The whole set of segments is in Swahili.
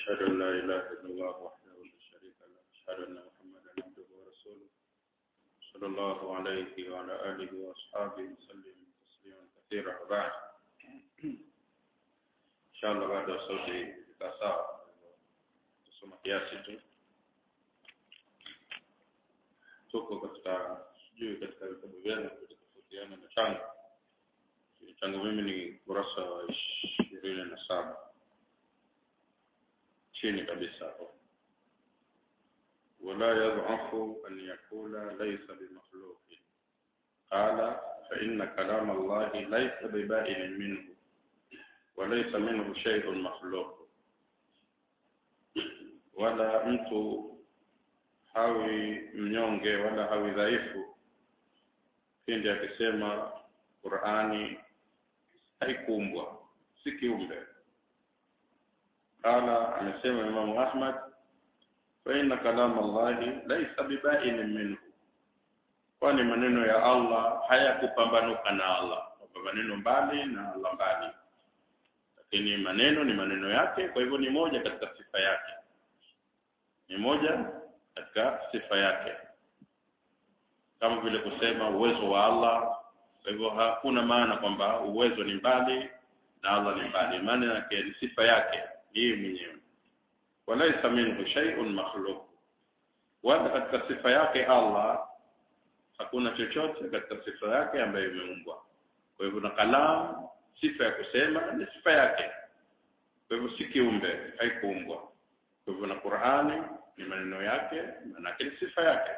أشهد أن لا إله إلا الله وحده لا شريك له أشهد أن محمدا عبده ورسوله صلى الله عليه وعلى آله وأصحابه وسلم تسليما كثيرا وبعد إن شاء الله بعد صوتي كساء tusoma kiasi tu tuko katika sijui katika vitabu vyenu kutofautiana na changu changu mimi ni kurasa wa ishirini na saba chini kabisa hapo ولا يضعف أن يقول ليس بمخلوق قال فإن كلام الله ليس ببائن منه وليس منه شيء مخلوق wala mtu hawi mnyonge wala hawi dhaifu pindi akisema Qur'ani haikuumbwa si kiumbe qala amesema Imam Ahmad fa inna kalam Allah laysa bibain minhu kwani maneno ya Allah hayakupambanuka na Allah kwamba maneno mbali na Allah mbali lakini maneno ni maneno yake kwa hivyo ni moja katika sifa yake ni moja katika sifa yake kama vile kusema uwezo wa Allah kwa hivyo hakuna maana kwamba uwezo ni mbali na Allah ni mbali maana yake ni sifa yake yeye mwenyewe walaisa minhu shay'un makhluq wala katika sifa yake Allah hakuna chochote katika sifa yake ambayo imeumbwa kwa hivyo na kalam sifa ya kusema ni sifa yake kwa hivyo si kiumbe haikuumbwa kwa hivyo na Qur'ani ni maneno yake maana ni sifa yake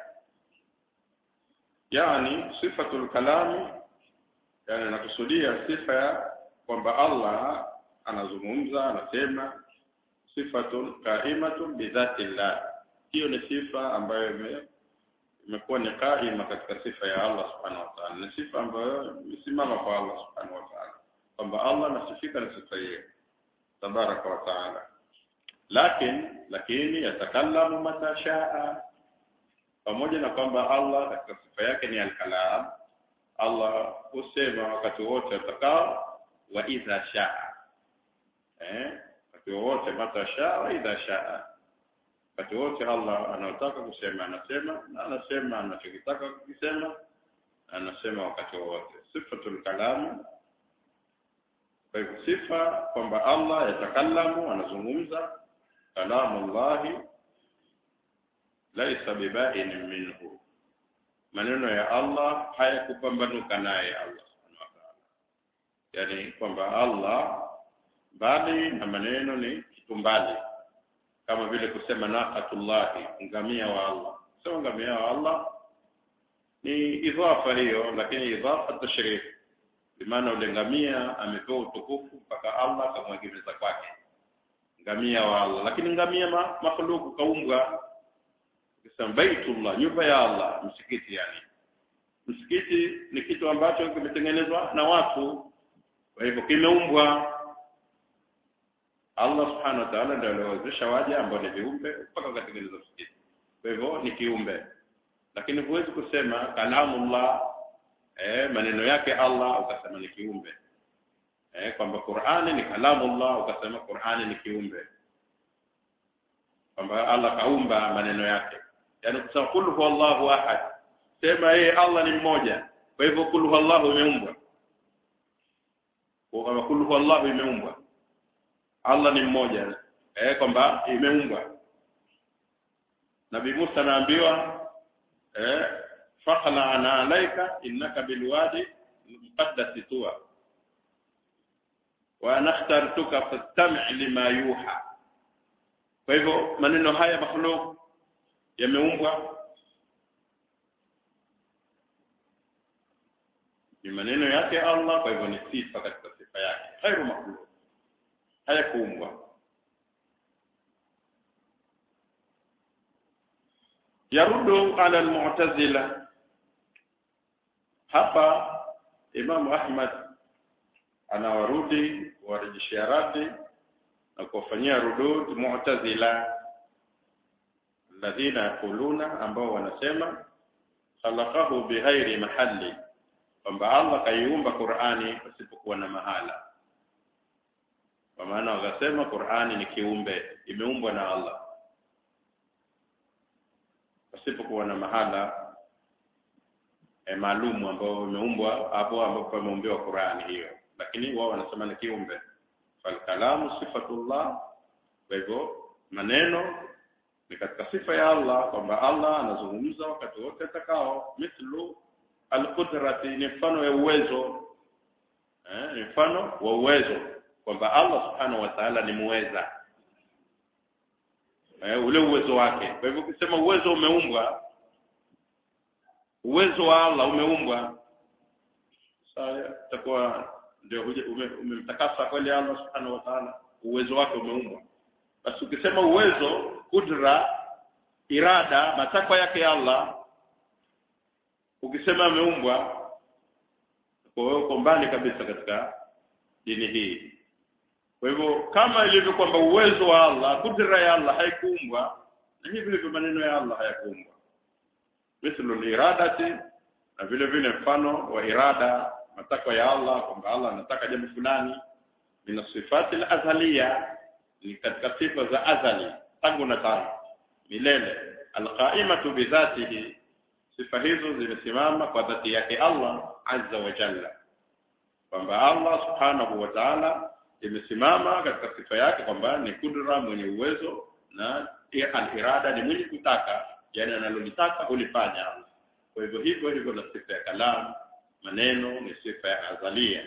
yani sifatul kalami yani nakusudia sifa ya kwamba Allah anazungumza anasema sifatun qaimatun bidhatillah hiyo ni sifa ambayo imekuwa ni qaima katika sifa ya Allah subhanahu wa ta'ala ni sifa ambayo imesimama kwa Allah subhanahu wa ta'ala kwamba Allah anasifika na sifa hiyo tabaraka wa ta'ala lakini lakini yatakallamu mata shaa pamoja na kwamba Allah katika sifa yake ni al-kalam Allah husema wakati wote atakao wa idha shaa eh wakati wote mata shaa wa idha shaa wakati wote Allah anataka kusema anasema na anasema anachokitaka kukisema anasema wakati wote sifatul kalam kwa hivyo sifa kwamba Allah yatakallamu anazungumza kalamu Allah laisa bibain minhu maneno ya Allah hayakupambanuka naye Allah subhanahu wa ta'ala yani kwamba Allah mbali na maneno ni kitu mbali kama vile kusema naqatullah ngamia wa Allah sio ngamia wa Allah ni idhafa hiyo lakini idhafa tashrif bimaana ule ngamia amepewa utukufu mpaka Allah akamwegemeza kwake ngamia wa Allah lakini ngamia ma, makhluku kaumbwa kisema baitullah nyumba ya Allah msikiti yani msikiti ni kitu ambacho kimetengenezwa na watu kwa hivyo kimeumbwa Allah subhanahu wa ta'ala ndio aliwezesha waja ambao ni viumbe mpaka katengeneza msikiti kwa hivyo ni kiumbe lakini huwezi kusema kalamullah eh maneno yake Allah ukasema ni kiumbe eh kwamba Qur'ani ni kalamullah ukasema Qur'ani ni kiumbe kwamba Allah kaumba maneno yake yani kusema kul huwallahu ahad sema yeye Allah ni mmoja kwa hivyo kul huwallahu imeumbwa kwa kama kul huwallahu imeumbwa Allah ni mmoja eh kwamba imeumbwa Nabii Musa anaambiwa eh faqla ana alaika innaka bilwadi muqaddas tuwa wa nakhtartuka fastami' lima yuha kwa hivyo maneno haya makhluk yameumbwa ni maneno yake Allah kwa hivyo ni sifa katika sifa yake khairu makhluk hayakuumbwa yarudu ala almu'tazila hapa Imam Ahmad anawarudi warejeshia radi na kuwafanyia rudud mu'tazila alladhina yaquluna ambao wanasema khalaqahu bighairi mahalli kwamba Allah kaiumba Qur'ani pasipokuwa na mahala kwa maana wakasema Qur'ani ni kiumbe imeumbwa na Allah pasipokuwa na mahala e, maalumu ambao imeumbwa hapo ambapo pameumbiwa Qur'ani hiyo lakini wao wanasema ni kiumbe falkalamu sifatullah kwa hivyo maneno ni katika sifa ya Allah kwamba Allah anazungumza wakati wote atakao mithlu alqudrati ni mfano ya uwezo eh, ni mfano wa uwezo kwamba Allah subhanahu wa ta'ala ni muweza eh, ule uwezo wake kwa hivyo ukisema uwezo umeumbwa uwezo wa Allah umeumbwa sasa itakuwa ndio umemtakasa ume kweli Allah subhanahu wa ta'ala uwezo wake umeumbwa basi ukisema uwezo kudra irada matakwa yake Allah ukisema ameumbwa kwa hiyo uko mbali kabisa katika dini hii kwa hivyo kama ilivyo kwamba uwezo wa Allah kudra ya Allah haikuumbwa na hivi ndivyo maneno ya Allah hayakuumbwa mithlu iradati na vile vile mfano wa irada matakwa ya Allah kwamba Allah anataka jambo fulani min sifati al-azaliya ni katika sifa za azali tangu na tangu milele alqaimatu bidhatihi sifa hizo zimesimama kwa dhati yake Allah azza wa jalla kwamba Allah subhanahu wa ta'ala imesimama katika sifa yake kwamba ni kudra mwenye uwezo na al-irada ni mwenye kutaka yani analolitaka hulifanya kwa hivyo hivyo hivyo na sifa ya kalam maneno ni sifa ya azalia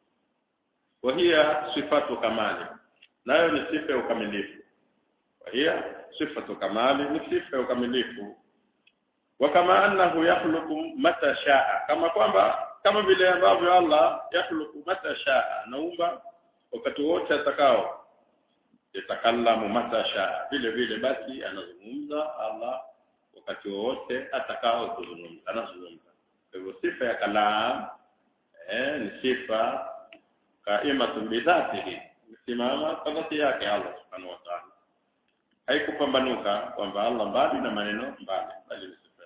wa hiya sifatu kamali nayo ni sifa ya ukamilifu kwa hiyo sifatu kamali ni sifa ya ukamilifu wa kama annahu yakhluqu mata shaa kama kwamba kama vile ambavyo Allah yakhluqu mata shaa naumba wakati wote atakao yatakallamu mata shaa vile vile basi anazungumza Allah wakati wote atakao kuzungumza anazungumza kwa hivyo sifa ya kalam eh ni sifa kaimatu bidhatihi simama kwa dhati yake Allah subhanahu wa ta'ala haikupambanuka kwamba Allah mbali na maneno mbali bali ni sifa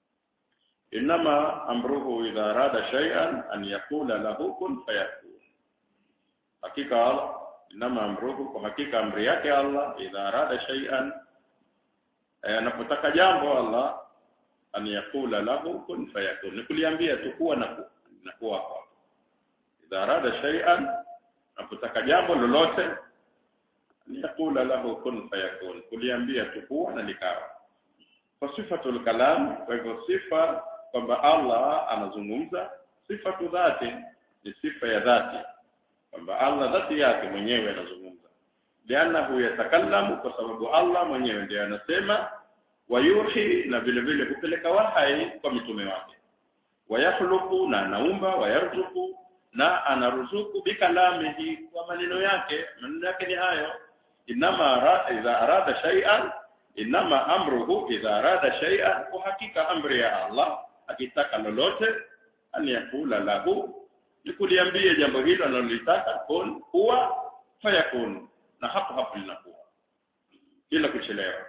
inama amruhu idha arada shay'an an yaqula lahu kun fayakun hakika Allah inama amruhu kwa hakika amri yake Allah idha arada shay'an anapotaka jambo Allah an yaqula lahu kun fayakun ni kuliambia tu kuwa na na kuwa hapo idha arada shay'an anapotaka jambo lolote yakula lahu kun fayakun kuliambia tu kuwa na likawa kwa sifatul kalam kwa hivyo sifa kwamba Allah anazungumza sifatu dhati ni sifa ya dhati kwamba Allah dhati yake mwenyewe anazungumza lianahu yatakallamu kwa sababu Allah mwenyewe ndiye anasema wayuhi na vile vile kupeleka wahai kwa mitume wake wayakhluqu na anaumba wayarzuku na anaruzuku bikalamihi kwa maneno yake maneno yake ni hayo inama ara, idha arada shay'an inama amruhu idha arada shay'an kwa hakika amri ya Allah akitaka lolote an yakula lahu ni kuliambia jambo hilo analolitaka kun kuwa fayakun na hapo hapo linakuwa bila kuchelewa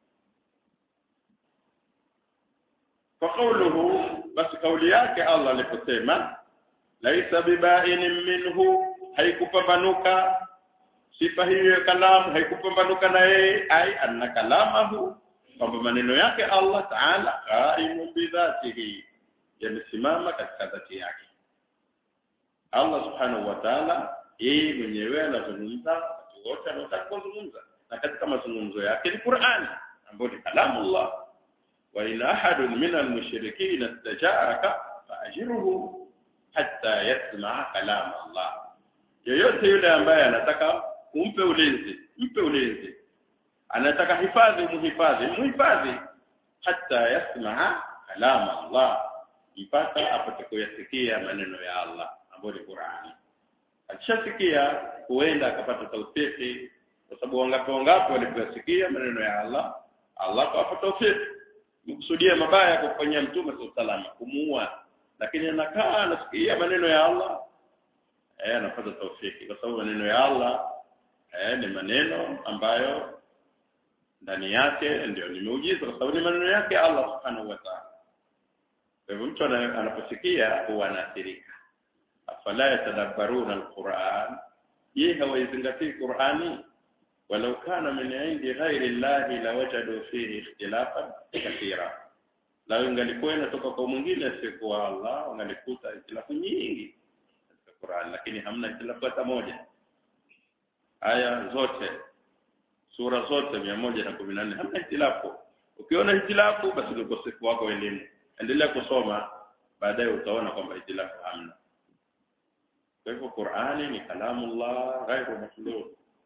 kwa kauluhu basi kauli yake Allah aliposema laisa bibainin minhu haikupambanuka sifa hiyo ya kalamu haikupambanuka na yeye ai anna kalamahu kwamba maneno yake Allah Taala qaimu bidhatihi yamesimama katika dhati yake Allah subhanahu wa ta'ala yeye mwenyewe anazungumza wakati wote anataka kuzungumza na katika mazungumzo yake ni Qur'ani ambayo ni kalamullah wa ila ahadun min al-mushrikeen istajaraka fa'ajirhu hatta yasma kalam Allah yoyote yule ambaye anataka umpe ulinzi mpe ulinzi anataka hifadhi muhifadhi muhifadhi hata yasma kalam Allah mpaka apate kuyasikia maneno ya Allah ambayo ni Qur'ani akishasikia huenda akapata taufiki kwa sababu wangapi wangapi waliposikia maneno ya Allah Allah akawapa taufiki mkusudia mabaya kwa kufanyia mtume sallallahu kumuua lakini anakaa anasikia maneno ya Allah eh anapata taufiki kwa sababu maneno ya Allah eh ni maneno ambayo ndani yake ndio ni muujiza kwa sababu ni maneno yake Allah subhanahu wa ta'ala kwa hivyo mtu anaposikia huwa anaathirika afala yatadabbaruna alquran je hawaizingatii Qur'ani walau kana min indi ghairi llahi lawajadu fihi ikhtilafan kathira la ingalikuwa inatoka kwa mwingine asiyekuwa Allah wangalikuta ikhtilafu nyingi katika Qur'an lakini hamna ikhtilafu hata moja aya zote sura zote mia moja na kumi na nne hamna ikhtilafu ukiona ikhtilafu basi ni ukosefu wako wa elimu endelea kusoma baadaye utaona kwamba ikhtilafu hamna kwa hivyo Qur'ani ni kalamullah ghairu makhluq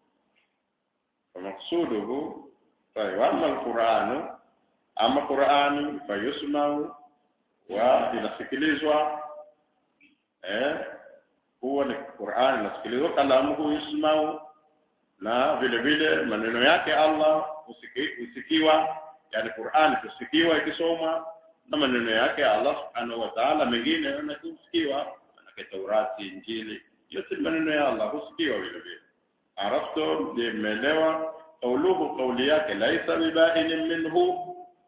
فمقصوده طيب أما القرآن أما قرآن فيسمع وinasikilizwa eh huwa ni Qur'an inasikilizwa kalamuhu yusmau na vile vile maneno yake Allah husikiwa yani Qur'an husikiwa ikisomwa na maneno yake Allah subhanahu wa ta'ala mengine yanakusikiwa na Taurati Injili yote maneno ya Allah husikiwa vile vile arafto limeelewa kauluhu kauli yake laisa bibainin minhu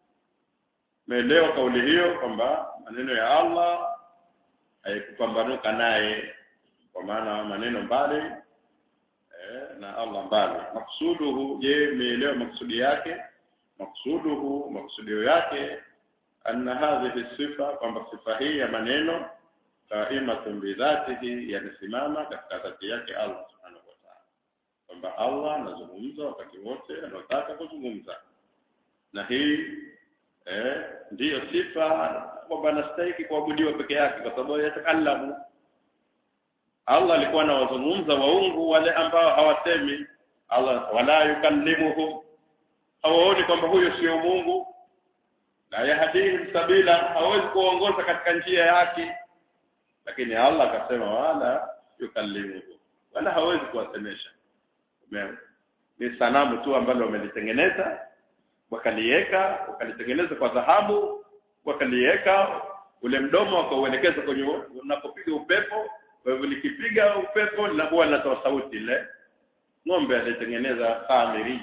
meelewa kauli hiyo kwamba maneno ya Allah haikupambanuka naye kwa maana maneno mbali eh, na Allah mbali maksuduhu je meelewa maksudi yake maksuduhu maksudio yake anna hadhihi sifa kwamba sifa hii ya maneno qaimatun bidhatihi yanasimama katika dhati yake Allah subhanahu wa ta'ala kwamba Allah anazungumza wakati wote anataka kuzungumza na hii eh ndiyo sifa kwamba anastahili kuabudiwa peke yake kwa sababu yatakallamu Allah alikuwa anawazungumza waungu wale ambao hawasemi Allah wala yukallimuhum hawaoni kwamba huyo sio Mungu la yahdihim sabila hawezi kuongoza katika njia yake lakini Allah akasema wala yukallimuhum wala hawezi kuwasemesha ni sanamu tu ambalo wamelitengeneza wakaliweka wakalitengeneza kwa dhahabu wakaliweka ule mdomo wakauelekeza kwenye unapopiga upepo kwa hivyo likipiga upepo linakuwa linatoa sauti ile ng'ombe alitengeneza samiri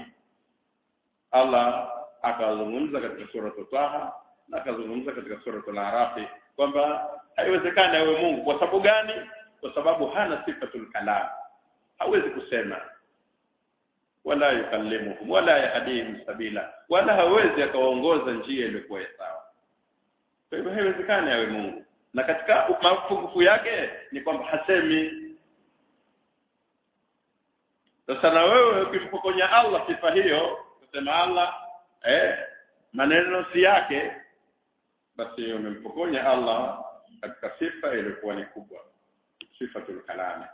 Allah akazungumza katika sura Taha na akazungumza katika sura Al-Arafi kwamba haiwezekani awe Mungu kwa sababu gani kwa sababu hana sifatul kalam hawezi kusema wala yukallimuhum wala yahdihim sabila wala hawezi akawaongoza njia iliyokuwa sawa kwa hivyo haiwezekani awe Mungu na katika mapungufu yake ni kwamba hasemi sasa na wewe ukimpokonya Allah sifa hiyo kusema Allah eh maneno si yake basi umempokonya Allah katika sifa iliyokuwa ni kubwa sifatul kalami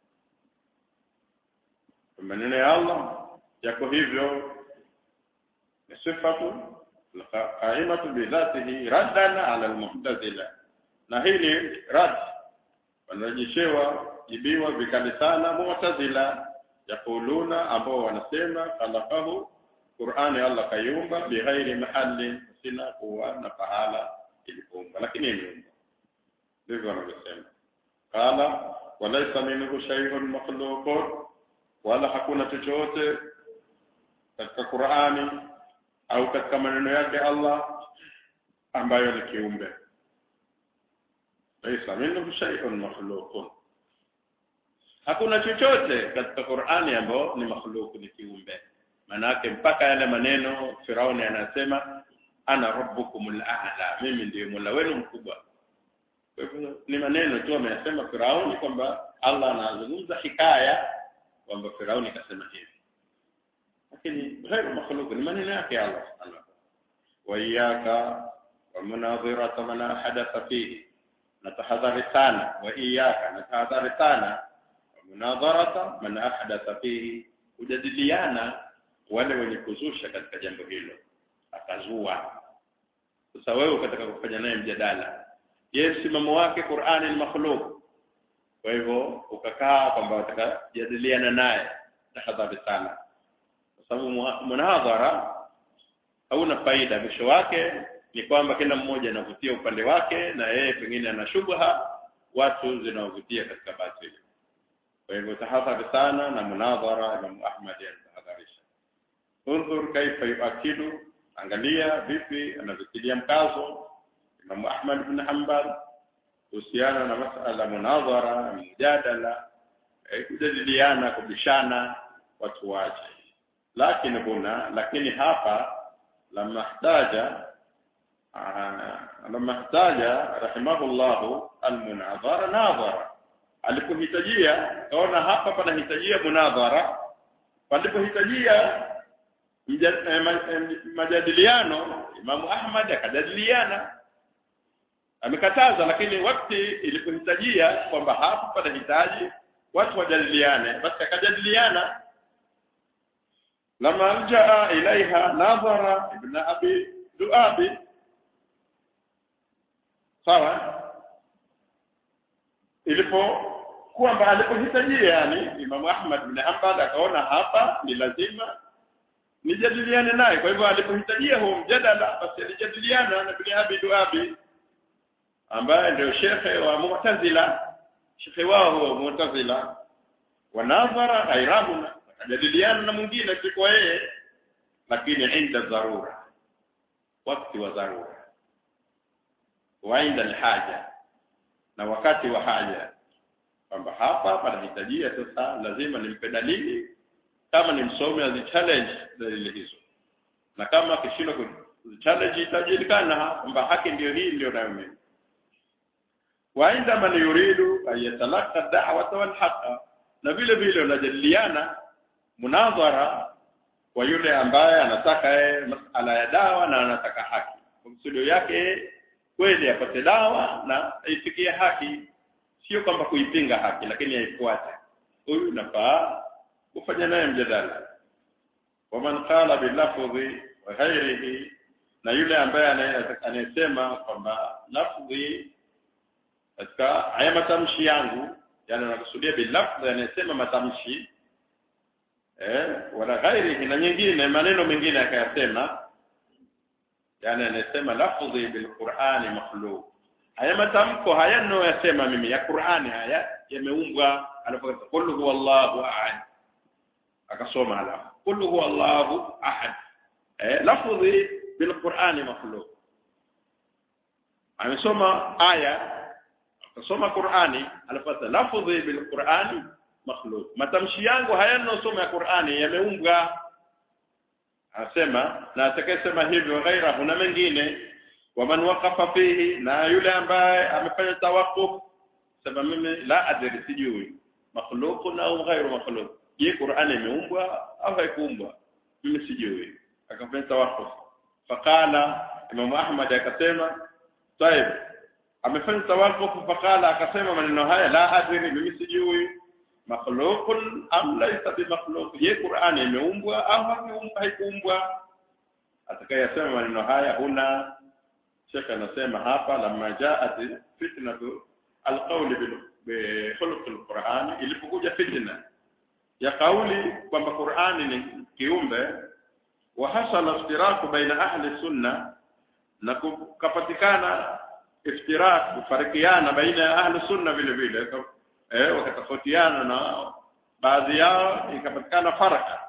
maneno ya Allah yako hivyo ni sifatu qaimatu bi dhatihi raddan ala al-mu'tazila na hili rad wanarejeshewa jibiwa vikali sana mu'tazila yakuluna ambao wanasema khalaqahu Qur'ani Allah kayumba bighairi mahali sina kuwa na pahala ilipoumba lakini imeumba ndivyo wanavyosema qala walaysa minhu shay'un makhluqun wala hakuna chochote katika Qur'ani au katika maneno yake Allah ambayo ni kiumbe laysa minhu shay'un makhluqun hakuna chochote katika Qur'ani ambao ni makhluku ni kiumbe manake mpaka yale maneno Firauni anasema ana rabbukumul a'la mimi ndiye mola wenu mkubwa kwa hivyo ni maneno tu ameyasema Firauni kwamba Allah anazungumza hikaya kwamba Firauni kasema hivi lakini ghairu makhluq ni maneno yake Allah subhanahu wa iyyaka wa munadhirata man hadatha fihi na tahadhari sana wa iyyaka na tahadhari sana wa munadharata man ahdatha fihi kujadiliana wale wenye kuzusha katika jambo hilo akazua sasa wewe ukataka kufanya naye mjadala je msimamo wake Qur'ani ni makhluq kwa hivyo ukakaa kwamba utakajadiliana naye tahadhari sana kwa sababu munadhara hauna faida mwisho wake ni kwamba kila mmoja anavutia upande wake na yeye pengine ana shubha watu zinawavutia katika batili kwa hivyo tahadhari sana na munadhara Imam Ahmad anatahadharisha unzur kaifa yuakidu angalia vipi anavitilia mkazo Imam Ahmad bin Hanbal kuhusiana na masala munadhara mjadala eh, kujadiliana kubishana watu wache lakini huna lakini hapa lama htaja lama htaja rahimahullahu almunadhara nadhara alipohitajia kaona hapa panahitajia munadhara palipohitajia majadiliano Imamu Ahmad akajadiliana amekataza lakini wakati ilipohitajia kwamba hapa panahitaji watu wajadiliane basi akajadiliana lama aljaa ilaiha nadhara ibn abi duabi sawa ilipo kwamba alipohitajia yani Imamu Ahmad bin Hanbal akaona hapa ni lazima nijadiliane naye kwa hivyo alipohitajia huo mjadala basi alijadiliana na bin Abi Duabi ambaye ndio shekhe wa Mu'tazila shekhe wao huo Mu'tazila wanadhara ghairahuna akajadiliana na mwingine sikuwa yeye lakini inda dharura wakati wa dharura wa inda alhaja na wakati wa haja kwamba hapa panahitajia sasa lazima nimpe dalili kama ni msomi azichallenge dalili hizo na kama akishindwa kuchallenge itajulikana kwamba haki ndio hii ndio nayo mimi wa inda man yuridu an yatalaka da'wata wal haqa na vile vile unajadiliana munadhara kwa yule ambaye anataka yeye masala ya dawa na anataka haki msudio yake kweli apate dawa na aifikie haki sio kwamba kuipinga haki lakini aifuate huyu nafaa kufanya naye mjadala waman qala bilafdhi wa ghairihi na yule ambaye anayesema kwamba lafdhi katika haya matamshi yangu yani anakusudia bilafdhi anayesema matamshi eh wala ghairihi na nyingine maneno mengine akayasema yani anasema lafdhi bilqur'ani makhluq haya matamko haya ninayoyasema mimi ya Qur'ani haya yameumbwa anaposema qul huwallahu ahad akasoma alafu qul huwallahu ahad eh lafdhi bilqur'ani makhluq amesoma aya akasoma Qur'ani alipata lafdhi bilqur'ani makhluq matamshi yangu haya ninayosoma ya Qur'ani yameumbwa anasema na atakayesema hivyo ghairahu na mengine waman waqafa fihi na yule ambaye amefanya tawakuf sema mimi la adri sijui makhluqun au ghairu makhluq je Qur'ani imeumbwa au haikuumbwa mimi sijui akafanya tawakuf faqala Imam Ahmad akasema طيب amefanya tawakuf faqala akasema maneno haya la adri mimi sijui makhluqun am laysa bimakhluq je Qur'ani imeumbwa au haikuumbwa haikuumbwa atakayesema maneno haya huna Sheikh anasema hapa lamma jaat fitnatu alqawli bi khuluq alquran ilipokuja fitna ya kauli kwamba Qur'ani ni kiumbe wa hasala iftiraku baina ahli sunna na kukapatikana iftirak kufarikiana baina ya ahli sunna vile vile eh wakatofautiana na baadhi yao ikapatikana faraka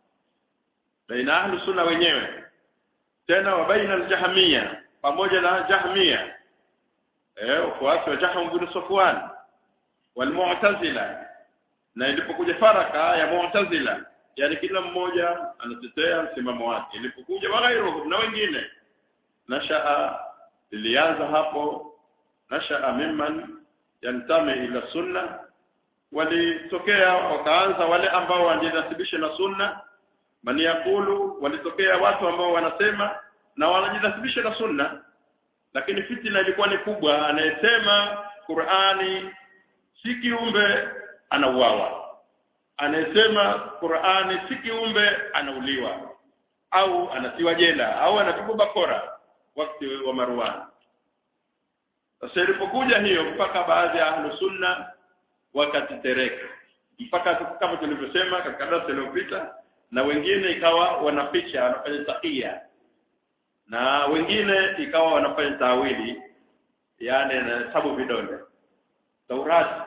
baina ahli sunna wenyewe tena wa baina aljahmia pamoja na jahmia eh wafuasi wa Jahm bin Safwan wal mu'tazila na ilipokuja faraka ya mu'tazila yani kila mmoja anatetea msimamo wake ilipokuja waghairu na wengine nashaa ilianza hapo nashaa mimman yantami ila sunna walitokea wakaanza wale ambao wanajinasibisha na sunna man yakulu walitokea watu ambao wanasema na wanajinasibisha na sunna lakini fitina ilikuwa ni kubwa anayesema Qur'ani si kiumbe anauawa anayesema Qur'ani si kiumbe anauliwa au anatiwa jela au anapigwa bakora wakati wa Marwan sasa ilipokuja hiyo mpaka baadhi ya ahlu sunna wakatetereka mpaka kama tulivyosema katika darasa lililopita na wengine ikawa wanaficha wanafanya takia na wengine ikawa wanafanya tawili yani anahesabu vidole Taurat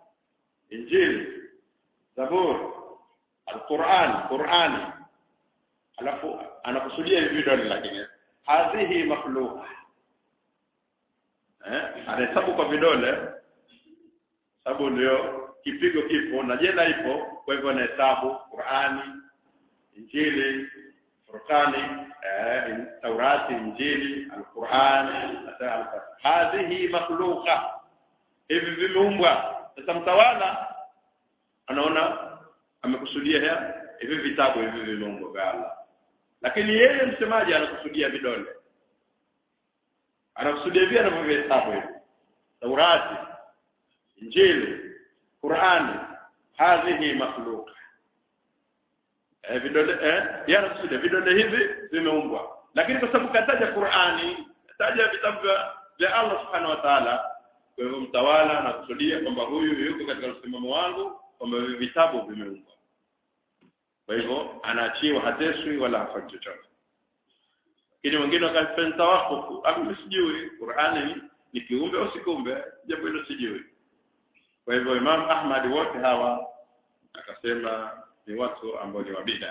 Injili Zabur Al-Qur'an Qur'ani alafu anakusudia hivi vidole lakini hadhihi makhluqa eh anahesabu kwa vidole sababu ndio kipigo kipo na jela ipo kwa hivyo anahesabu Qur'ani Injili Furqani eh, Taurati Injili Al-Qur'an hadhihi makhluqa hivi vimeumbwa sasa mtawala anaona amekusudia haya hivi vitabu hivi vimeumbwa vya Allah lakini yeye msemaji anakusudia vidole anakusudia vile anavyohesabu hivi Taurati Injili Qur'ani hadhihi makhluqa eh vidole eh yanakusudia vidole hivi vimeumbwa lakini kwa sababu kataja Qur'ani kataja vitabu vya Allah subhanahu wa ta'ala kwa hivyo mtawala anakusudia kwamba huyu yuko katika msimamo wangu kwamba hivi vitabu vimeumbwa kwa hivyo anaachiwa hateswi wala hafanyi chochote lakini wengine wakafanya tawakufu mimi sijui Qur'ani ni kiumbe au si kiumbe jambo hilo sijui kwa hivyo Imam Ahmad wote hawa akasema ni watu ambao ni wabida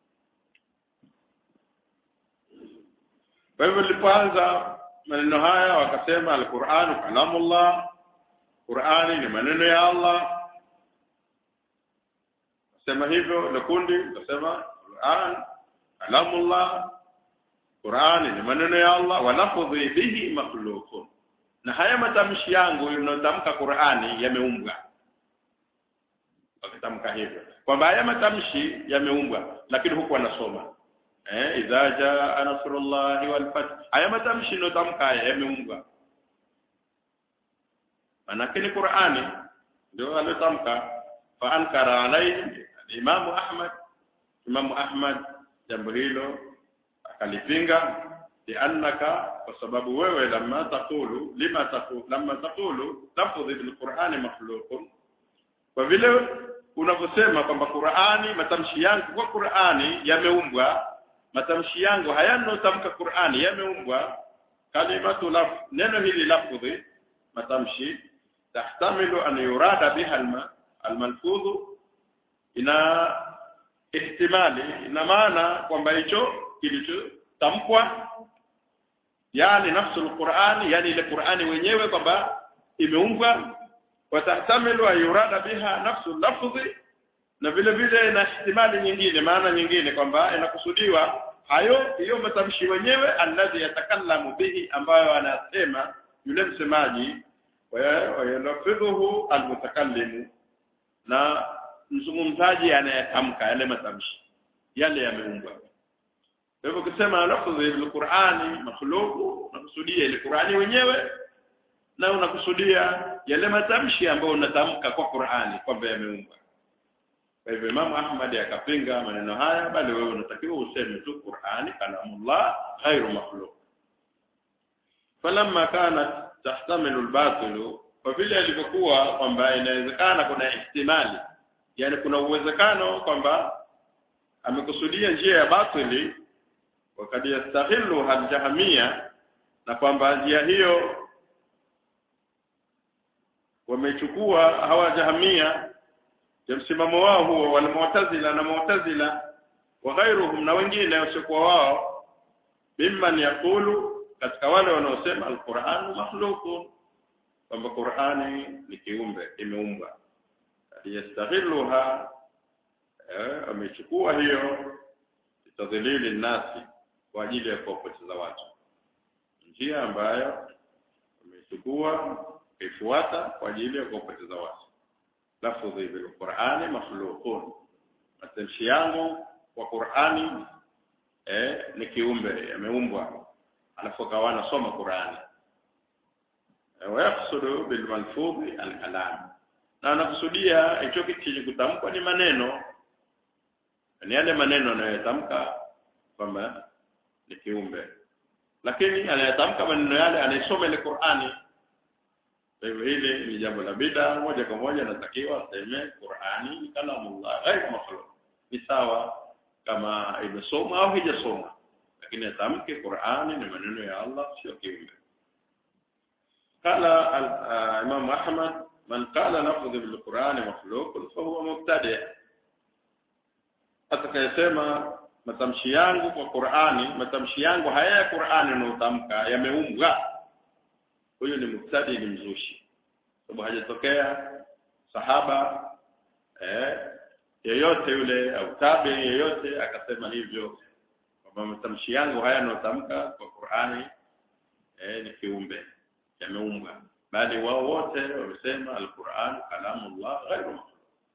kwa hivyo nilipoanza maneno haya wakasema al-Qur'an kalamullah Qur'ani ni maneno ya Allah sema hivyo na kundi nasema Qur'an kalamullah Qur'ani ni maneno ya Allah wa lafdhi bihi makhluqun na haya matamshi yangu yanayotamka Qur'ani yameumbwa wakitamka hivyo kwamba haya matamshi yameumbwa lakini huku anasoma eh idha jaa nasrullahi wal fath haya matamshi yanayotamka haya yameumbwa manake ni Qur'ani ndio aliyotamka fa ankara alayhi Imam Ahmad Imam Ahmad jambo hilo akalipinga liannaka kwa sababu wewe lamma taqulu lima taqulu lamma taqulu lafdhi bil Qur'ani makhluqun kwa vile unavyosema kwamba Qur'ani matamshi yangu kwa Qur'ani yameumbwa matamshi yangu hayanotamka Qur'ani yameumbwa kalimatu laf neno hili lafdhi matamshi tahtamilu an yurada biha almalfudhu ina ihtimali ina maana kwamba hicho kilichotamkwa yani nafsul Qur'ani yani ile Qur'ani wenyewe kwamba imeumbwa watahtamilu ayurada biha nafsul lafzi na vile vile na ihtimali nyingine maana nyingine kwamba inakusudiwa hayo hiyo matamshi wenyewe alladhi yatakallamu bihi ambayo anasema yule msemaji wayalafidhuhu almutakallimu na mzungumzaji anayetamka yale matamshi yale yameumbwa kwa hivyo ukisema lafdhi bil Qur'ani makhluqu unakusudia ile Qur'ani wenyewe na unakusudia yale matamshi ambayo unatamka kwa Qur'ani kwamba yameumbwa kwa hivyo Imam Ahmad akapinga maneno haya bali wewe unatakiwa useme tu Qur'ani kalamullah ghairu makhluq falamma kanat tahtamilu al-batil kwa vile alivyokuwa kwamba inawezekana kuna ihtimali yani kuna uwezekano kwamba amekusudia njia ya batili wakati yastahilu al-jahmia na kwamba njia hiyo wamechukua hawa jahamia ya msimamo wao huo wal mu'tazila na mu'tazila wa ghairuhum na wengine wasiokuwa wao mimman yaqulu katika wale wanaosema alquran makhluqun kwamba Qur'ani ni kiumbe imeumbwa yastaghiluha eh, amechukua hiyo tadhilili nasi kwa ajili ya kuwapoteza watu njia ambayo amechukua kaifuata kwa ajili ya kuwapoteza watu lafdhi bil Qur'ani makhluqun matamshi yangu kwa Qur'ani eh, ni kiumbe yameumbwa alafu akawa anasoma Qur'ani wayaqsudu bil malfudhi al kalam na anakusudia hicho kitu chenye kutamkwa ni maneno ni yale maneno anayotamka kwamba ni kiumbe lakini anayetamka maneno yale anayesoma ile Qur'ani kwa hivyo hili ni jambo la bid'a moja kwa moja natakiwa aseme Qur'ani ni kalamullah ghairu makhluq ni sawa kama imesoma au haijasoma lakini atamke Qur'ani ni maneno ya Allah sio kiumbe قال الإمام أحمد من قال لفظ بالقرآن مخلوق فهو مبتدع atakayesema matamshi yangu kwa Qur'ani matamshi yangu haya ya Qur'ani unaotamka yameumbwa huyo ni mubtadi ni mzushi sababu hajatokea sahaba eh, yeyote yule au tabi yeyote akasema hivyo kwamba matamshi yangu haya yanayotamka kwa Qur'ani eh, ni kiumbe yameumbwa bali wao wote wamesema al-Qur'an kalamullah ghairu makhluq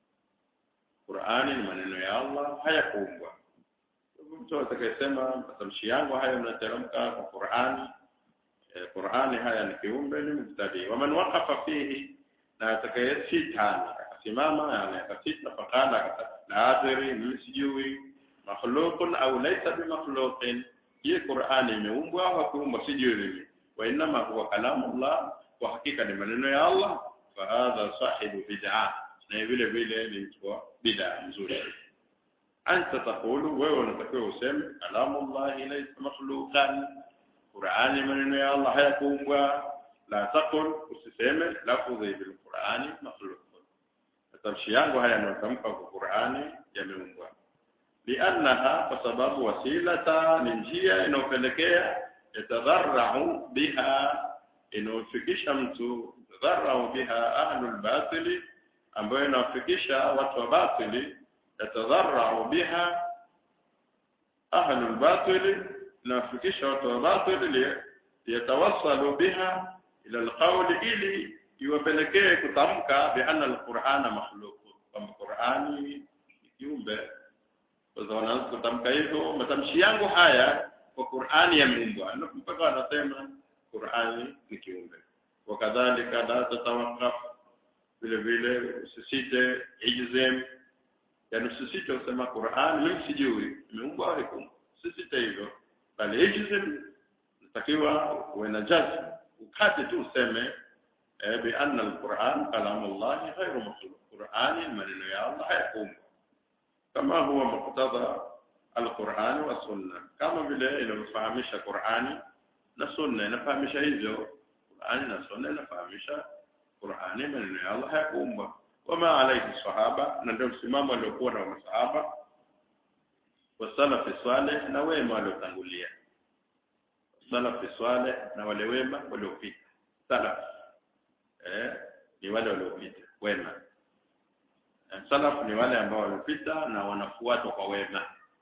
Qur'ani ni maneno ya Allah hayakuumbwa mtu atakayesema matamshi yangu haya yanateremka kwa Qur'ani eh, Qur'ani haya ni kiumbe ni mubtadi wa man waqafa fihi na atakayesita akasimama yani akasita fakala la adri mimi sijui makhluqun au laysa bimakhluqin hii Qur'ani imeumbwa au hakuumbwa sijui mimi wa inma huwa kalamullah kwa hakika ni maneno ya Allah fa hadha sahibu bid'ah na vile vile ni mtu wa bid'a nzuri anta taqulu wewe unatakiwa useme kalamullahi laysa makhluqan Qur'ani maneno ya Allah hayakuumbwa la taqul usiseme lafudhi bil Qur'ani makhluq matamshi yangu haya yanayotamka kwa Qur'ani yameumbwa liannaha kwa sababu wasilata ni njia inayopelekea yatadharrau biha inayofikisha mtu tadharrau biha ahlul batili ambayo inawafikisha watu wa batili yatadharrau biha ahlul batili inawafikisha watu wa batili yatawassalu biha ila alqawli ili iwapelekee kutamka bi anna alqur'ana makhluq kwamba Qur'ani ni kiumbe sasa wanaanza kutamka hivyo matamshi yangu haya kwa Qur'ani yameumbwa mpaka wanasema Qur'ani ni kiumbe wakadhalika la tatawaqaf vile vile usisite ijzem yani usisite usema Qur'an mimi sijui imeumbwa au haikuumbwa usisite hivyo bali ijzem natakiwa uwe na jazm ukate tu useme eh, bi anna al-Qur'an kalamullah ghayru makhluq Qur'ani maneno ya Allah hayakuumbwa kama huwa muqtada al-Qur'an wa sunna kama vile inavyofahamisha Qur'ani na sunna inafahamisha hivyo Qur'ani na sunna inafahamisha Qur'ani maneno ya Allah hayakuumbwa wama alayhi sahaba na ndio msimamo aliokuwa na masahaba wasalafi saleh na wema waliotangulia salafi saleh na wale wema waliopita salaf eh ni wale waliopita wema salaf ni wale ambao wamepita na wanafuatwa kwa wema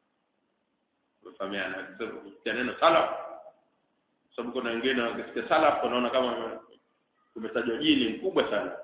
ufahamiana kwa neno salaf sababu kuna wengine wakisikia salaf wanaona kama kumetajwa jini mkubwa sana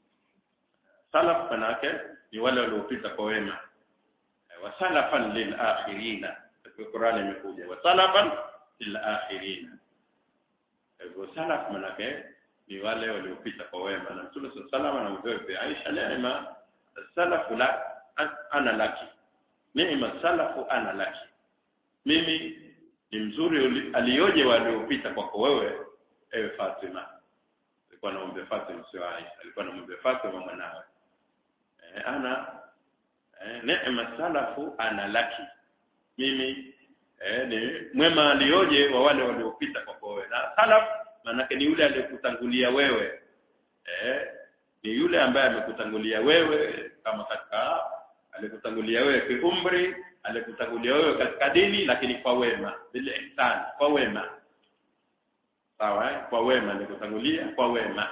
salaf manake ni wale waliopita kwa wema wa salafan lil akhirina katika Qur'ani imekuja wa salafan lil akhirina hivyo salaf manake ni wale waliopita kwa wema na Mtume sallallahu alayhi wasallam Aisha neema salafu la ana laki neema salafu ana laki mimi ni mzuri alioje waliopita kwako wewe ewe Fatima alikuwa anamwambia Fatima sio Aisha alikuwa anamwambia Fatima mwanawe eh, ana eh, neema salafu ana laki mimi eh, ni mwema alioje wa wale waliopita kwako wewe na salaf maanake ni yule aliyekutangulia wewe eh, ni yule ambaye amekutangulia wewe kama katika alikutangulia wewe kiumri alikutangulia wewe katika dini lakini kwa wema bil ihsan kwa wema sawa eh? kwa wema alikutangulia kwa wema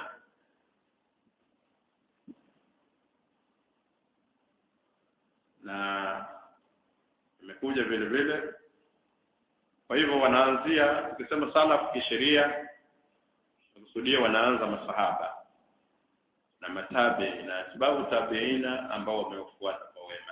na imekuja vile vile kwa hivyo wanaanzia ukisema salaf kisheria kusudia wanaanza masahaba na matabi na sababu tabiina ambao wamefuata kwa wema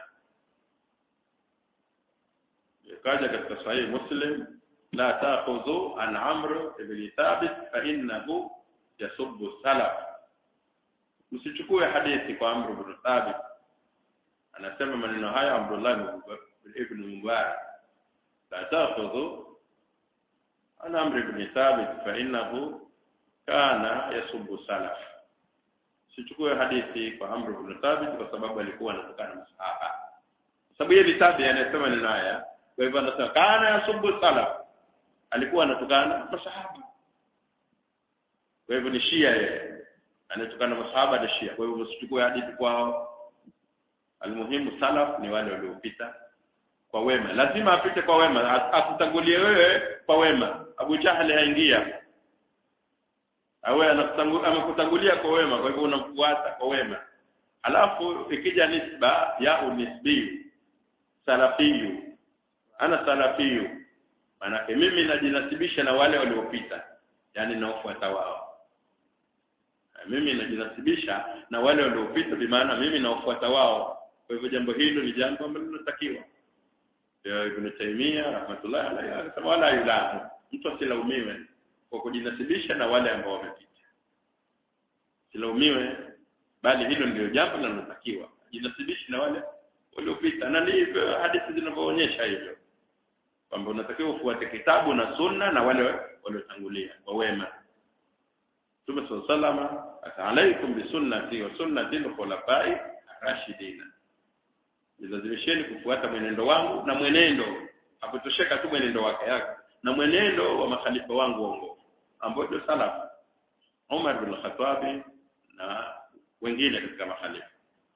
ikaja katika sahihi muslim la ta'khudhu an amr ibn thabit fa innahu yasubbu salaf msichukue hadithi kwa amr ibn thabit anasema maneno haya Abdullah ibn Mubarak la ta'khudhu an amr ibn thabit fa innahu kana yasubbu salaf sichukue hadithi kwa Amr ibn Thabit kwa sababu alikuwa anatokana na masahaba. Sababu yeye tabi anasema ni haya, kwa hivyo anasema kana yasubbu salaf. Alikuwa anatokana na masahaba. Kwa hivyo ni Shia yeye. Anatokana na masahaba ni Shia. Kwa hivyo usichukue hadithi kwao. Almuhimu salaf ni wale waliopita kwa wema. Lazima apite kwa wema, akutangulie wewe kwa wema. Abu Jahal haingia awe amekutangulia kwa wema kwa hivyo unamfuata kwa wema alafu ikija nisba ya unisbiyu salafiyu ana salafiyu maanake mimi najinasibisha na wale waliopita yani naofuata wao mimi najinasibisha na wale waliopita bimaana mimi naofuata wao kwa hivyo jambo hilo ni jambo ambalo linatakiwa ya Ibn Taymiyyah rahmatullahi alayhi anasema wala yulamu mtu asilaumiwe kwa kujinasibisha na wale ambao wamepita silaumiwe bali hilo ndio jambo linalotakiwa jinasibishe na wale waliopita na ndivyo hadithi zinavyoonyesha hivyo kwamba unatakiwa ufuate kitabu na sunna na wale waliotangulia kwa wema Mtume sallallahu alaikum bisunnati wa sunnati al-khulafai rashidina jilazimisheni kufuata mwenendo wangu na mwenendo hakutosheka tu mwenendo wake yake na mwenendo wa makhalifa wangu waongofu ambao ndio salafu Umar bin Khattab na wengine katika makhalifa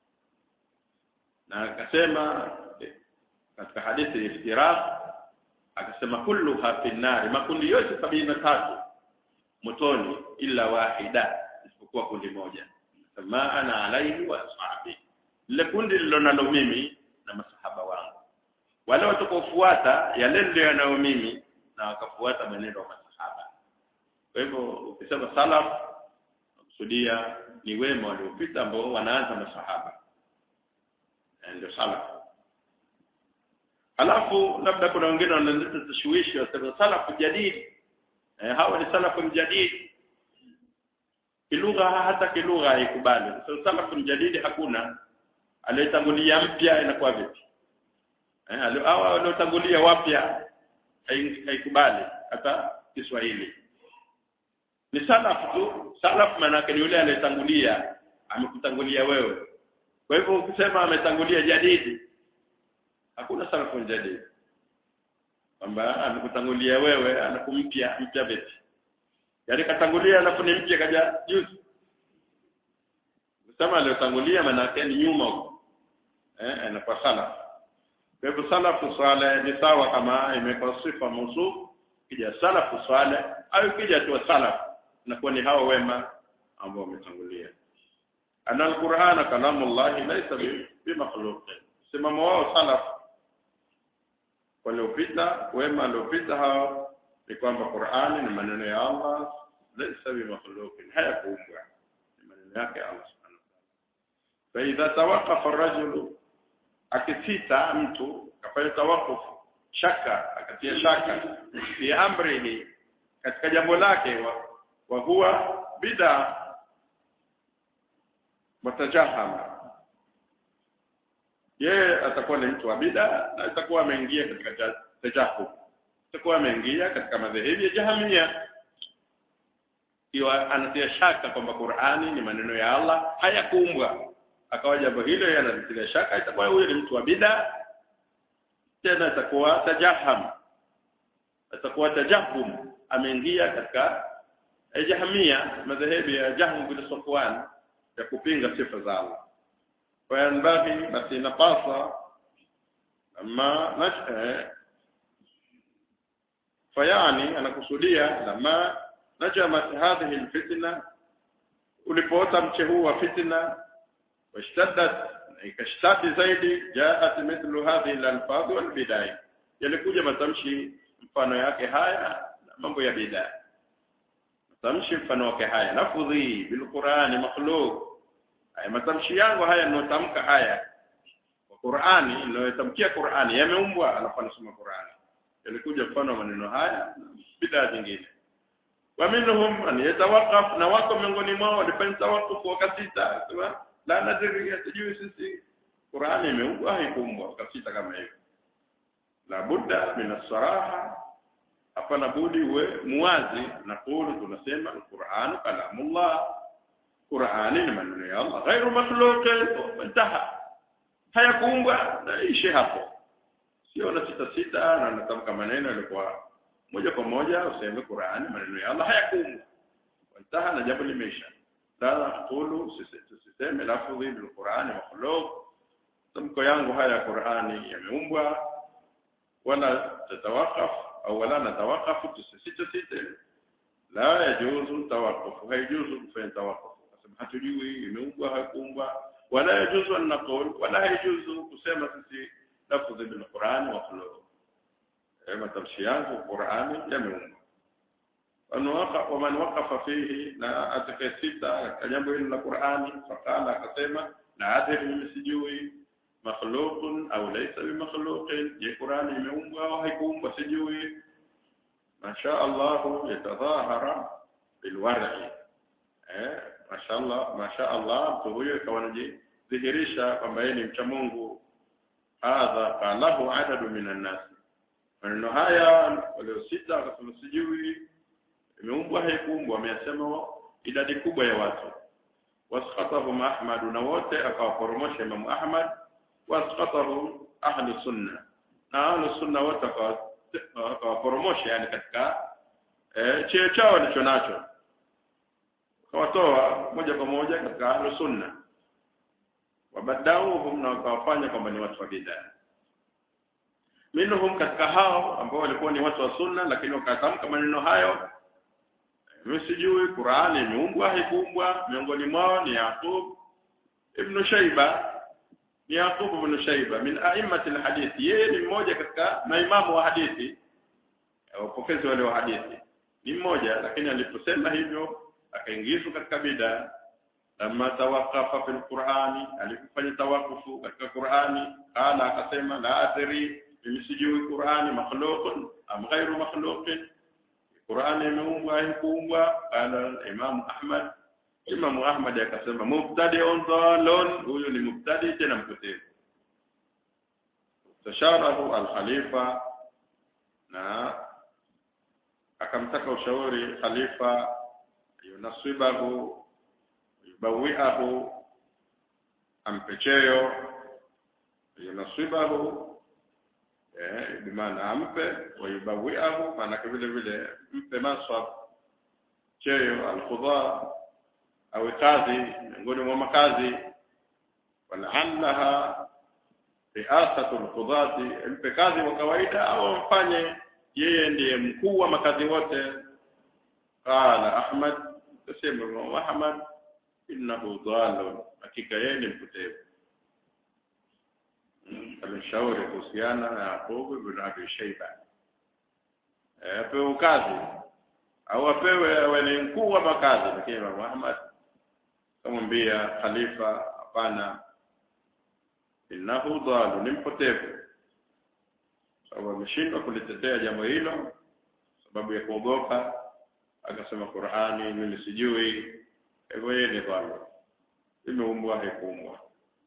na akasema katika hadithi ya iftiraq akasema kulluha fi nnari makundi yote sabini na tatu motoni illa wahida isipokuwa kundi moja kama ana alaihi wa ashabi lile kundi lilonalo mimi na masahaba wangu wale watakaofuata yale ndio yanayo mimi na wakafuata mwenendo wa masahaba kwa hivyo ukisema salaf kusudia ni wema waliopita ambao wanaanza masahaba ndio salaf halafu labda kuna wengine wanaleta tashwishi wasema salafu jadidi eh, hawa ni salafu mjadidi kilugha hata kilugha haikubali so, salafu mjadidi hakuna aliyetangulia mpya inakuwa vipi eh, hawa waliotangulia wapya haikubali hata Kiswahili ni salaf tu salaf maana ni yule aliyetangulia amekutangulia wewe kwa hivyo ukisema ametangulia jadidi hakuna salafu jadidi kwamba amekutangulia wewe anakumpya mpya vipi yaani katangulia alafu ni mpya kaja juzi kusema aliyotangulia maana yake ni nyuma huko eh anakuwa salaf kwa hivyo salafu swale ni sawa kama imekuwa sifa mausuf kija salafu swale au kija tu salaf inakuwa ni hao wema ambao wametangulia ana alqur'ana kalamullah laysa bi makhluq simamo wao salaf waliopita wema waliopita hao ni kwamba Qur'ani ni maneno ya Allah laysa bi makhluq hayakuumbwa ni maneno yake Allah subhanahu wa ta'ala fa idha tawaqqafa ar-rajulu akisita mtu akafanya tawakufu shaka akatia shaka fi amrihi katika jambo lake wa, wa huwa bid'a mutajahama yeye atakuwa ni mtu wa bid'a na atakuwa ameingia katika tajahum atakuwa ameingia katika madhehebu ya jahamia iwa anatia shaka kwamba Qur'ani ni maneno ya Allah hayakuumbwa akawa jambo hilo yanatilia shaka itakuwa huyo ni mtu wa bid'a tena atakuwa tajaham atakuwa tajahum ameingia katika jahamia madhehebu ya Jahm bin Safwan ya kupinga sifa za Allah kwa yanbaghi basi inapasa ama nasha fayani anakusudia lama najamat hadhihi alfitna ulipoota mche huu wa fitna واشتدت ikashtati zaidi jaat mithlu hadhihi al-alfadh wal bidai yalikuja matamshi mfano yake haya na mambo ya bid'a matamshi mfano wake haya lafudhi bil qur'ani makhluq haya matamshi yangu haya ninayotamka haya kwa Qur'ani ninayotamkia Qur'ani yameumbwa alafu anasoma Qur'ani yalikuja mfano maneno haya bid'a nyingine wa minhum an yatawaqqaf na wako miongoni mwao walifanya tawaqquf wakasita la nadri sijui sisi Qur'ani imeumbwa haikuumbwa ukasita kama hivyo la budda min as-saraha hapana budi uwe muwazi na kulu tunasema al-Qur'an kalamullah Qur'ani ni maneno ya Allah ghairu makhluq intaha hayakuumbwa na ishi hapo sio na sita sita na natamka maneno yalikuwa moja kwa moja useme Qur'ani maneno ya Allah hayakuumbwa intaha na jambo limeisha la taqulu siseme lafdhi bil Qur'ani makhluq tamko yangu haya ya Qur'ani yameumbwa wala tatawaqaf au wala natawaqaf tusisite site la yajuzu tawaqquf haijuzu kufanya tawaqquf sababu hatujui imeumbwa haikuumbwa wala yajuzu an naqul wala yajuzu kusema sisi lafdhi bil Qur'an makhluq eh matamshi yangu Qur'ani yameumbwa waman waqafa fihi na atakayesita katika jambo hilo la Qur'ani fakala akasema la adri mimi sijui makhluqun au laysa bimakhluqin je Qur'ani imeumbwa au haikuumbwa sijui masha Allah yatadhahara bilwar'i eh masha Allah masha Allah mtu huyo ikawa anajidhihirisha kwamba yeye ni mcha Mungu hadha qalahu adadu minan nas maneno haya waliosita wakasema sijui imeumbwa haikuumbwa wameyasema idadi kubwa ya watu wasqatahum Ahmad na wote akawaporomosha Imam Ahmad wasqatahum ahli sunna na ahli sunna wote akawaporomosha yani katika eh, cheo chao walicho nacho akawatoa moja kwa moja katika ahli sunna wabadauhum na wakawafanya kwamba ni watu wa bid'a minhum katika hao ambao walikuwa ni watu wa sunna lakini wakatamka maneno hayo mimi sijui Qur'ani imeumbwa haikuumbwa miongoni mwao ni Yaqub ibn Shayba ni Yaqub ibn Shayba min a'immati alhadith yeye ni mmoja katika maimamu wa hadithi wapokezi wale wa hadithi ni mmoja lakini aliposema hivyo akaingizwa katika bid'a lamma tawaqafa fil Qur'ani alipofanya tawakufu katika Qur'ani qala akasema la adri mimi sijui Qur'ani makhluqun am ghairu makhluqin Qur'ani imeumbwa haikuumbwa qala Imam Ahmad Imam Ahmad akasema mubtadi'un dhalun huyu ni mubtadi tena mpotevu tasharahu al-khalifa na akamtaka ushauri khalifa yunasibahu yubawiahu ampecheo yunasibahu eh bimaana ampe wayubawiahu maana vile vile mpe maswab cheo alqudha au kazi miongoni mwa makazi walaalaha riasatu alqudati mpe kazi kwa kawaida au mfanye yeye ndiye mkuu wa makazi wote qala ahmad tasema Imam ahmad innahu dhalun hakika yeye ni mpotevu alishauri kuhusiana na Yaqub ibn Abi Shayba apewe kazi au apewe awe ni mkuu wa makazi lakini Imam Ahmad kamwambia khalifa hapana innahu dhalu ni mpotevu sababu ameshindwa kulitetea jambo hilo sababu ya kuogopa akasema Qur'ani mimi sijui hivyo yeye ni dhalu imeumbwa haikuumbwa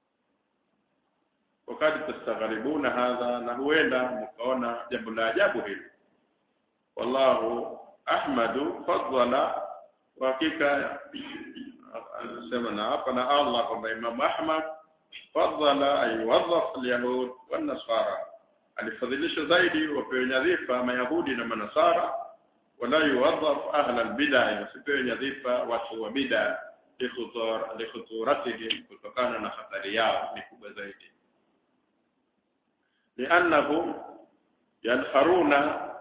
wakati tastagharibuna hadha na huenda mkaona jambo la ajabu hili wallahu ahmadu fadala kwa hakika anasema na hapa na Allah kwamba Imam Ahmad fadala ayuwadhaf alyahud wan nasara alifadhilisha zaidi wapewe nyadhifa mayahudi na manasara wala yuwadhaf ahla albid'a wasipewe nyadhifa watu wa bid'a likhuturatihim kutokana na hatari yao ni kubwa zaidi لأنهم ينخرون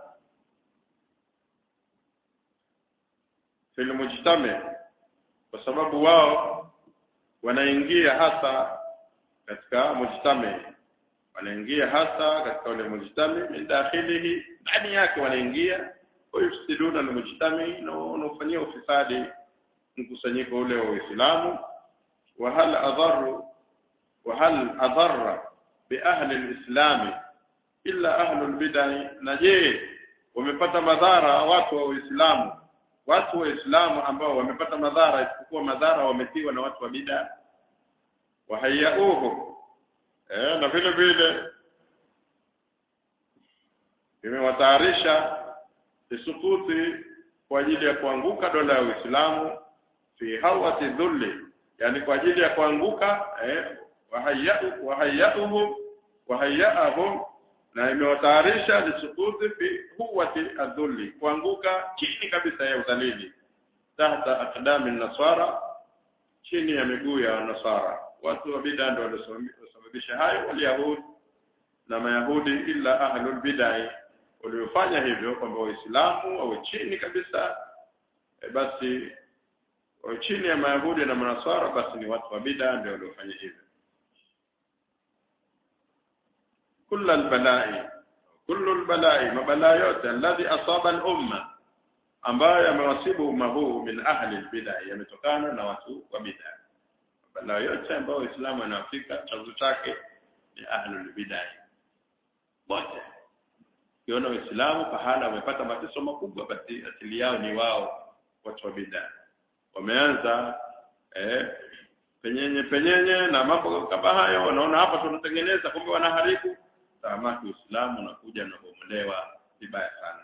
في المجتمع kwa sababu wao wanaingia hasa katika mujtami wanaingia hasa katika ule mujtami min dakhilihi ndani yake wanaingia wayufsiduna almujtami na wanafanyia ufisadi mkusanyiko ule wa Uislamu wa hal adharu wa hal adharra biahli alislami illa ahlu albidai na je wamepata madhara watu wa Uislamu watu wa Uislamu ambao wamepata madhara isipokuwa madhara wametiwa na watu wa bid'a wahayauhu eh na vile vile imewatayarisha isukuti kwa ajili ya kuanguka dola ya Uislamu fi hawati dhulli yani kwa ajili ya kuanguka eh wahayau wahayauhum wahayaahum na imewatayarisha lisukuti fi huwati adhulli kuanguka chini kabisa ya udhalili tahta aqdami nasara chini ya miguu ya nasara watu wa bid'a ndio waliosababisha hayo waliyahudi na mayahudi illa ahlul bid'ah waliofanya hivyo kwamba waislamu wawe chini kabisa e basi Kwa chini ya Mayahudi na Manaswara basi ni watu wa bid'a ndio waliofanya hivyo kullu albalai kullu albalai mabalaa yote alladhi asaba al-umma ambayo yamewasibu umma huu min ahli al-bid'ah yametokana na watu wa bid'ah mabalaa yote ambayo Uislamu anafika chanzo chake ni ahli al-bid'ah wote kiona Uislamu pahala wamepata mateso makubwa basi asili yao ni wao watu wa bid'ah wameanza eh penyenye penyenye na mambo kama hayo wanaona hapa tunatengeneza kumbe wanaharibu tamaki Uislamu unakuja na kubomolewa vibaya sana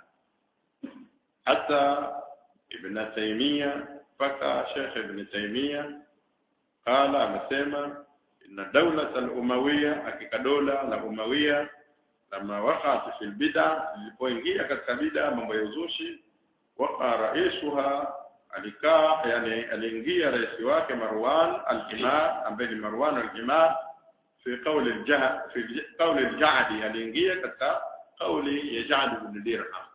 hata Ibn Taymiyyah mpaka Sheikh Ibn Taymiyyah qala amesema inna dawlat al-umawiyya hakika dola la umawiyya lama waqat fil bid'a ilipoingia katika bid'a mambo ya uzushi waqa raisuha alikaa yani aliingia rais wake Marwan al-Imam ambaye ni Marwan al-Imam في قول الجهد في قول الجعدي aliingia katika kauli ya Ja'd ibn Dirham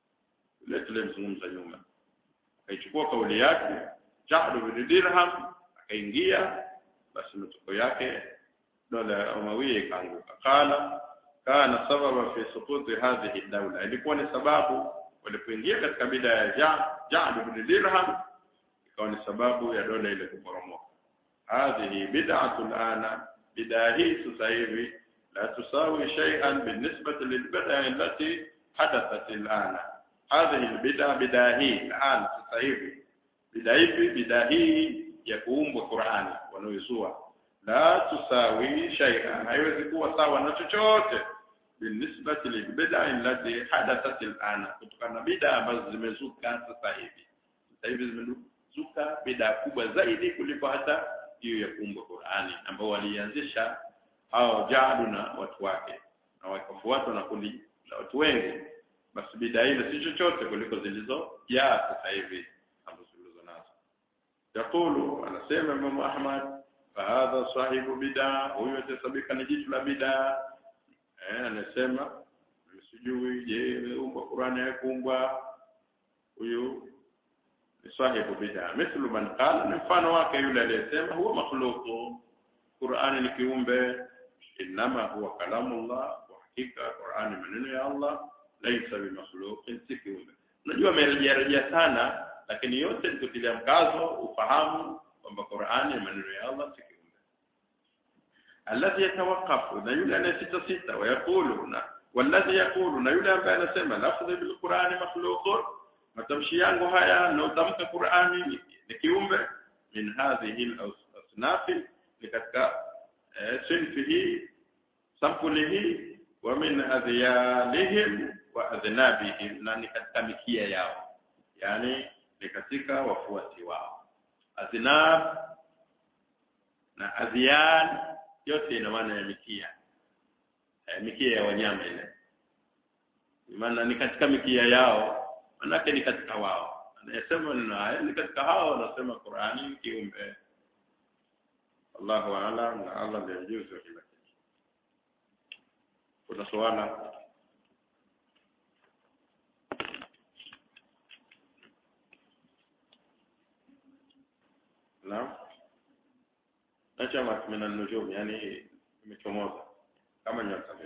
ile tulimzungumza nyuma akaichukua kauli yake Ja'd ibn Dirham akaingia basi matokeo yake dola ya Umawiya ikaanguka qala kana sababa fi suquti hadhihi dawla ilikuwa ni sababu walipoingia katika bida ya Ja'd ibn Dirham ikawa ni sababu ya dola ile kuporomoka hadhihi bid'atu ana bid'a hii sasa hivi la tusawi shay'an بالنسبه للبدع التي حدثت الان هذه البدع بدع hii الان sasa hivi bid'a hivi bid'a hii ya kuumbwa Qur'ani wanaoizua la tusawi shay'an haiwezi kuwa sawa na chochote بالنسبه للبدع التي حدثت الان kutokana na bid'a ambazo zimezuka sasa hivi sasa hivi zimezuka bid'a kubwa zaidi kuliko hata hiyo ya kuumbwa Qur'ani ambao walianzisha hao Jadu na watu wake na wakafuatwa na kundi la watu wengi basi bid'a ile si chochote kuliko zilizojaa sasa hivi ambazo zilizo nazo yakulu anasema Imam Ahmad fahadha sahibu bid'a huyo atasabika ni jitu la bid'a eh anasema sijui je umbwa Qur'ani haikuumbwa huyu ni sahibu bid'a mithlu man qala ni mfano wake yule aliyesema huwa makhluqu Qur'ani ni kiumbe inama huwa kalamullah wa hakika Qur'ani maneno ya Allah laysa bi makhluqin si kiumbe unajua amerejea rejea sana lakini yote ni kutilia mkazo ufahamu kwamba Qur'ani ni maneno ya Allah si kiumbe alladhi yatawaqqafu na yule anayesita sita wayaqulu na walladhi yaqulu na yule ambaye anasema lafdhi bil Qur'ani makhluqun matamshi yangu haya naotamka Qur'ani ni kiumbe min hadhihi al-asnaf ni katika sinfi hii sampuli hii wa min adhyalihim wa adhnabihim na ni katika mikia yao yani ni katika wafuasi wao adhnab na adhyal yote ina maana ya mikia e, mikia ya wanyama ile maana ni katika mikia yao manake ni katika wao anayesema neno haya ni katika hao wanasema Qur'ani kiumbe Allahu a'lam na Allah ndiye mjuzi wa kila kitu kuna swala Naam Acha maana nujum yani imechomoza kama nyota